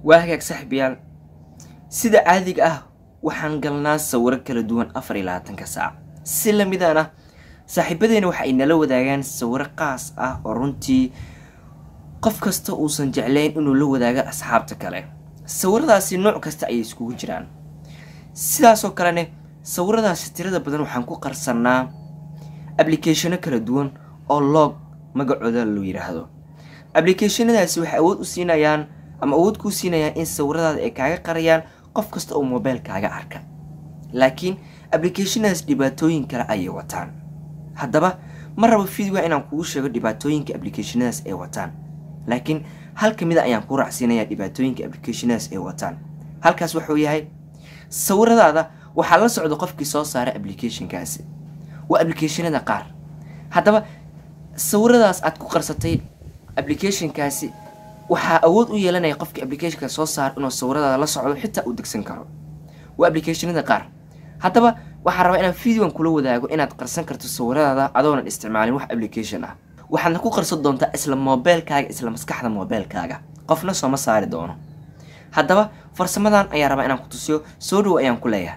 waa hagaag saaxiibayaal sida caadiga ah waxaan galnaa sawiro kala duwan afar iyo labaatanka saac si lamidana saaxiibadeena waxa ay nala wadaagaan sawiro qaas ah oo runtii qof kasta uusan jeclayn inuu la wadaago asxaabta kale sawiradaasi nooc kasta ayay iskugu jiraan sidaasoo kalene sawiradaasi tirada badan waxaan ku qarsannaa ablicationo kala duwan oo loog magacooda loo yidhaahdo ablicationadaasi waxay awood u siinayaan ama awood kuu siinayaan in sawiradaada ay kaaga qarayaan qof kasta oo mobeylkaaga arka laakiin ablicationadaas dhibaatooyin kale ayay wataan haddaba ma rabo videoga inaan kugu sheego dhibaatooyinka ablicationadaas ay wataan laakiin hal ka mida ayaan kuu raacsiinayaa dhibaatooyinka ablicationadaas ay wataan halkaas wuxuu yahay sawiradaada waxaa la socda qofkii soo saaray ablicationkaasi waa ablicationada qaar haddaba sawiradaas aad ku qarsatay ablicationkaasi waxaa awood u yeelanaya qofkii applicationka soo saar inuu sawiradaada la socdo xitaa uu degsan karo waa ablicationada qaar haddaba waxaan rabaa inaan videogan kula wadaago inaad qarsan karto sawiradaada adoonan isticmaalin wax application ah waxaadna ku qarsan doontaa isla mobeylkaaga isla maskaxda mobeylkaaga qofna sooma saari doono haddaba farsamadan ayaan rabaa inaan ku tusiyo soo dhow ayaan ku leeyahay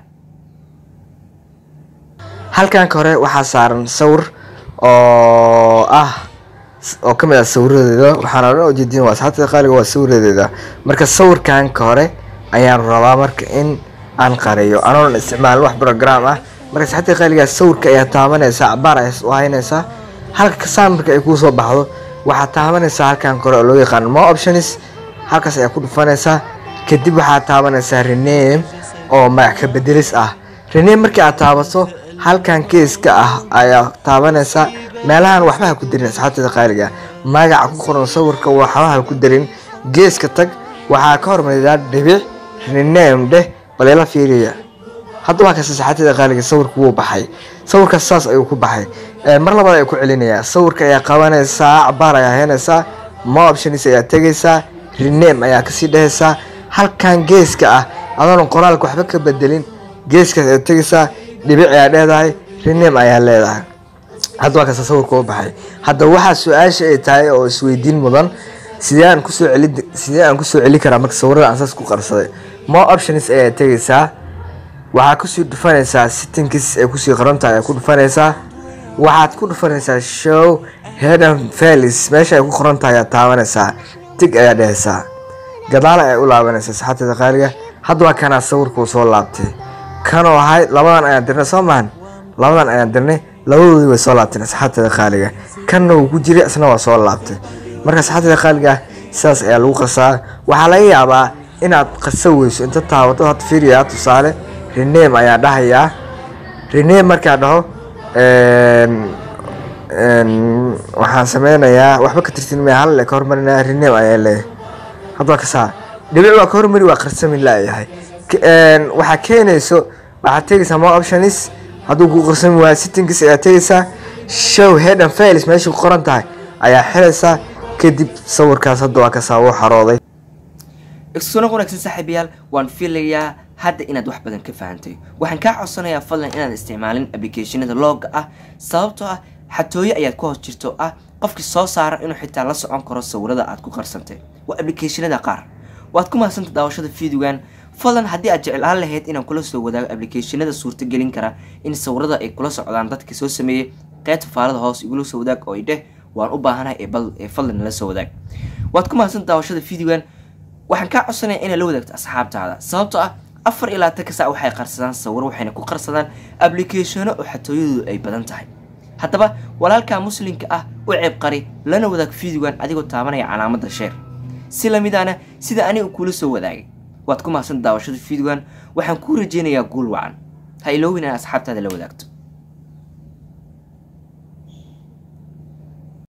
halkanka hore waxaa saaran sawir oo ah oo kamid ah sawiradeeda waxaana dhan ujeedin waa asxaabta qaaliga waa sawiradeeda marka sawirkanka hore ayaan rabaa marka in aan qariyo anoonan isticmaalin wax program ah marka asxaabta qaaliga sawirka ayaa taabanaysaa cabaar ayaa u haynaysaa halka saamirka ay kuu soo baxdo waxaad taabanaysaa halkan kore oo loo yaqaano more options halkaas ayaa ku dhufanaysaa kadib waxaad taabanaysaa rename oo magac ka bedelis ah rename markii aad taabato halkan keeska ah ayaa taabanaysaa meelahan waxba ha ku darin asxaabteeda qaaliga magaca ku qoran sawirka waxba ha ku darin geeska tag waxaa ka hormaridaa dhibic rename dheh baleela fiiriya hadda waa kaas asxaabteeda qaaliga sawirka wuu baxay sawirkaas saas ayuu ku baxay mar labaad ay ku celinayaa sawirka ayaa qabanaysaa cabaar ayaa heenaysaa more options ayaa tegaysaa rename ayaa kasii dhehaysaa halkan geeska ah adoonan qoraalka waxba ka bedelin geeskaas ayaa tegaysaa dhibic ayaa dheedahay rename ayaa leedahay hadda waa kasta sawirka u baxay hadda waxaa su-aasha ay tahay oo isweydiin mudan sidee aan kusoo celi sidee aan kusoo celi karaa marka sawirada aan saas ku qarsaday more options ayaa tegaysaa waxaa kusii dhufanaysaa sittingkiis ay kusii qoran tahay ayaa ku dhufanaysaa waxaad ku dhufanaysaa show headan falis meesha ay ku qoran tahay ayaa taabanaysaa tig ayaa dhehaysaa gadaal ayaa u laabanaysaa saxaabteeda qaaliga hadda waa kanaa sawirkuu soo laabtay kanoo ahay labadan ayaan dirnay soo mahan labadan ayaan dirnay labadoodii way soo laabteen asxaabteeda qaaliga kanna wuu ku jiray isna waa soo laabtay marka asxaabteeda qaaliga sidaas ayaa lagu qasaa waxaa laga yaabaa inaad qasa weyso inta taabato had fiiriyaa tusaale rename ayaa dhahayaa rename markaa dhaho waxaan sameynayaa waxba ka tirtin maya hal le ka hormarinaya rename ayaa leeyahay hadda waa kasaa dhibic waa ka hormari waa qarsamin laayahay waxaa keenayso waxaad tegaysaa more options hadduu ku qarsami waayo sittingkiis ayaa tegaysaa show head and fails meesha ku qoran tahay ayaa xiraysaa kadib sawirkaas hadda waa kasaa wuu xarooday iskuna wanaagsan saaxiibayaal waan filayaa hadda inaad wax badan ka fahantay waxaan kaa codsanayaa fadlan inaad isticmaalin ablicationada looga ah sababtoo ah xatooyo ayaad ku hoos jirto ah qofkii soo saara inuu xitaa la socon karo sawirada aad ku qarsantay waa ablicationada qaar waad ku mahadsanta daawashada videogan fadlan haddii aad jeclaan lahayd inaan kula soo wadaago ablicationada suurtagelin kara in sawirada ay kula socdaan dadka soo sameeyey qeybta faalada hoos igula soo wadaag oo idheh waan u baahanahay ee fadlan nala soo wadaag waad ku mahadsanta daawashada videogan waxaan kaa codsanaya inaad la wadaagto asxaabtaada sababtoo ah afar ilaa tanka saac waxay qarsadaan sawir waxayna ku qarsadaan ablicationo oo xatooyadoodu ay badan tahay haddaba walaalkaa muslimka ah u ceeb qari lana wadaag videogan adigoo taabanaya calaamadda sheer si lamidaana sida aniga kuula soo wadaagay waad ku mahadsan daawashada videogan waxaan kuu rajeynayaa guul wacan ha iloowin inaad asxaabtaada la wadaagto